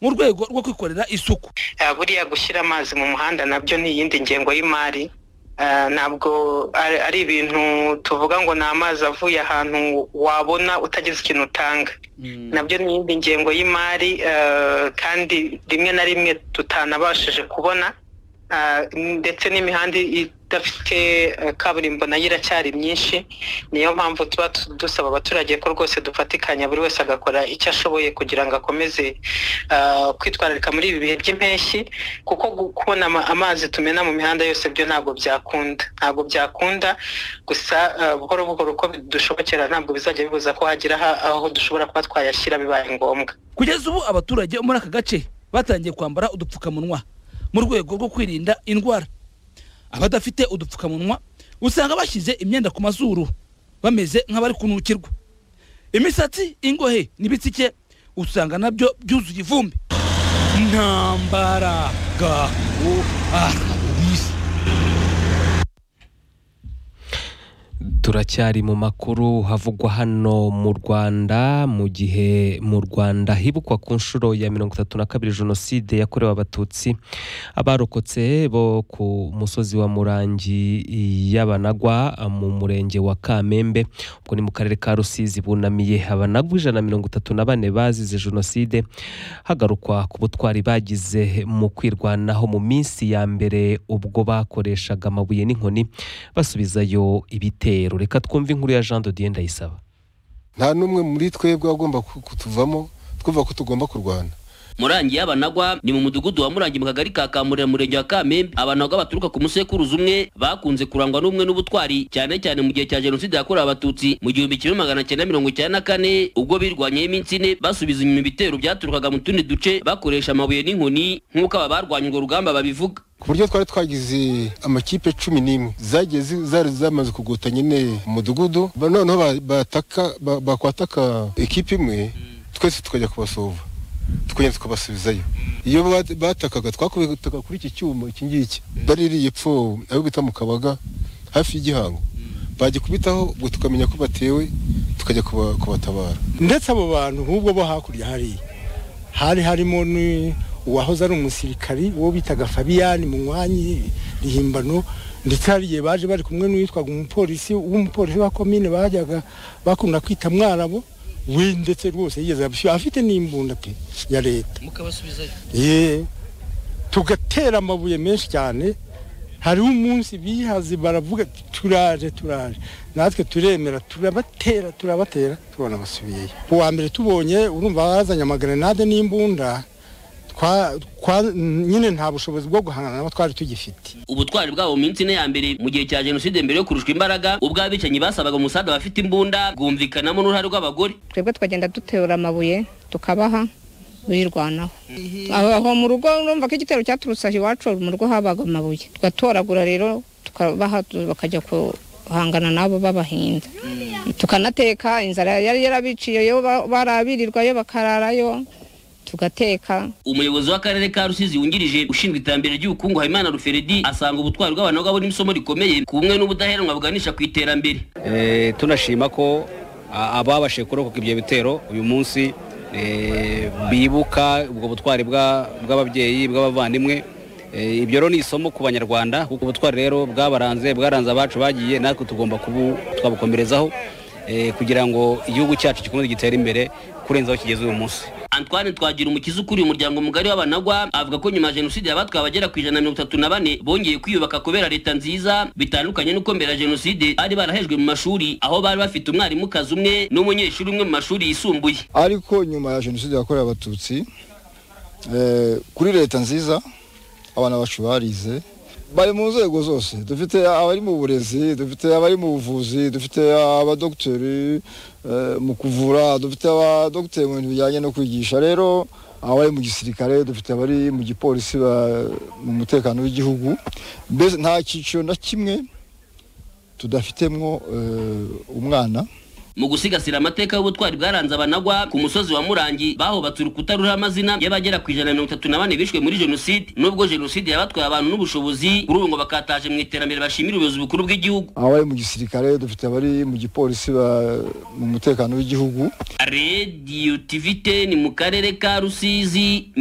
mu rwego rwo kwikorera isuku buriya gushyira amazi mu muhanda nabyo ni iyindi ngengo y'imari ntabwo ari ibintu tuvuga ngo ni amazi avuye ahantu wabona utagize ikintu utanga nabyo ni iyindi ngengo y'imari kandi rimwe na rimwe tutanabashije kubona ndetse n'imihanda idafite kaburimbo nayo iracyari myinshi niyo mpamvu tuba dusaba abaturage ko rwose dufatikanya buri wese agakora icyo ashoboye kugira ngo akomeze kwitwararika muri ibi bihe by'impeshyi kuko kubona amazi tumena mu mihanda yose byo ntabwo byakunda ntabwo byakunda gusa buhoro buhoro uko dushobokera ntabwo bizajya bibuza ko hagira aho dushobora kuba twayashyira bibaye ngombwa kugeza ubu abaturage muri aka gace batangiye kwambara udupfukamunwa mu rwego rwo kwirinda indwara abadafite udupfukamunwa usanga bashyize imyenda ku mazuru bameze nk'abari kunukirwa imisatsi ingohe n'ibitsike usanga nabyo byuzuye ivumbi nta mbaraga turacyari mu makuru havugwa hano mu rwanda mu gihe mu rwanda hibukwa ku nshuro ya mirongo itatu na kabiri jenoside yakorewe abatutsi abarokotse bo ku musozi wa murangi y'abanagwa mu murenge wa kamembe ubwo ni mu karere ka rusizi bunamiye abanagwa ijana na mirongo itatu na bane bazize jenoside hagarukwa ku butwari bagize mu kwirwanaho mu minsi ya mbere ubwo bakoreshaga amabuye n'inkoni basubizayo ibitero reka twumve inkuru ya jean dodiye ndayisaba nta n'umwe muri twebwe agomba kutuvamo twumva ko tugomba kurwana murangi y'abanagwa ni mu mudugudu wa murangi mu kagari ka kamurira murenge wa kamembe abanagwa baturuka ku musekuruzi umwe bakunze kurangwa n'umwe n'ubutwari cyane cyane mu gihe cya jenoside yakorewe abatutsi mu gihumbi kimwe magana cyenda mirongo icyenda na kane ubwo birwanyeho iminsi ine basubiza inyuma ibitero byaturukaga mu tundi duce bakoresha amabuye n'inkoni nk'uko aba barwanya urwo rugamba babivuga ku buryo twari twagize amakipe cumi n'imwe zagiye zari zamaze kugota nyine umudugudu noneho bakwataka ekipe imwe twese tukajya kubasova tukongera tukabasubizayo iyo batakaga twakubitaga kuri iki cyuma iki ngiki baririye epfo abo bita mu kabaga hafi y'igihango bagikubitaho ubwo tukamenya ko batewe tukajya kubatabara ndetse abo bantu nk'ubwo bo hakurya hariya hari harimo uwahoze ari umusirikari uwo bitaga fabiyani mu mwanya rihimbano ndetse hari igihe baje bari kumwe n'uwitwaga umupolisi w'umupolisi wa komine bajyaga bakunda kwita mwarabo we ndetse rwose yigeze abishyura afite n'imbunda pe ya leta mukabasubizayo tugatera amabuye menshi cyane hariho umunsi bihaze baravuga turaje turaje natwe turemera turabatera turabatera tubona basubiyeyo uwa mbere tubonye urumva bazanye amagrenade n'imbunda nyine nta bushobozi bwo guhangana nabo twari tugifite ubutwari bwabo mu minsi ine ya mbere mu gihe cya jenoside mbere yo kurushwa imbaraga ubwo abicanyi basabaga umusaza bafite imbunda bwumvikanamo n'uruhare rw'abagore twebwe twagenda duterura amabuye tukabaha birwanaho aho mu rugo urumva ko igitero cyaturutse aho iwacu mu rugo habaga amabuye tugatoragura rero tukabaha bakajya guhangana nabo babahinda tukanateka inzara yari yarabiciyeyo barabirirwayo bakararayo tugateka umuyobozi w'akarere ka rusizi wungirije ushinzwe iterambere ry'ubukungu habimana ruferedi asanga ubutwari bw'abantu ni isomo rikomeye ku bumwe n'ubudaheranwa buganisha ku iterambere tunashima ko ababashije kurokoka ibyo bitero uyu munsi bibuka ubwo butwari bw'ababyeyi bw'abavandimwe ibyo rero ni isomo ku banyarwanda kuko ubutwari rero bwabaranze bwaranze abacu bagiye natwe tugomba twabukomerezaho kugira ngo igihugu cyacu gikomeze gitere imbere kurenza aho kigeze uyu munsi antoine twagira umukiza ukuriye umuryango mugari w'abanagwa avuga ko nyuma ya jenoside yabatwaye abagera ku ijana na mirongo itatu na bane bongeye kwiyubaka kubera leta nziza bitandukanye n'uko mbere ya jenoside bari barahejwe mu mashuri aho bari bafite umwarimukazi umwe n'umunyeshuri umwe mu mashuri yisumbuye ariko nyuma ya jenoside yakorewe abatutsi kuri leta nziza abana bacu barize bari mu nzego zose dufite abari mu burezi dufite abari mu buvuzi dufite abadogiteri mu kuvura dufite abadogiteri mu bintu bijyanye no kwigisha rero abari mu gisirikare dufite abari mu gipolisi mu mutekano w'igihugu mbese nta cyiciro na kimwe tudafitemo umwana mu gusigasira amateka y'ubutwari bwaranze abanagwa ku musozi wa murangi bahubatse urukuta ruriho amazina y'abagera ku ijana na mirongo itatu na bane bishwe muri jenoside n'ubwo jenoside yabatwaye abantu n'ubushobozi kuri ubu ngo bakataje mu iterambere bashimira ubuyobozi bukuru bw'igihugu abari mu gisirikare dufite abari mu gipolisi mu mutekano w'igihugu radiyo tivite ni mu karere ka rusizi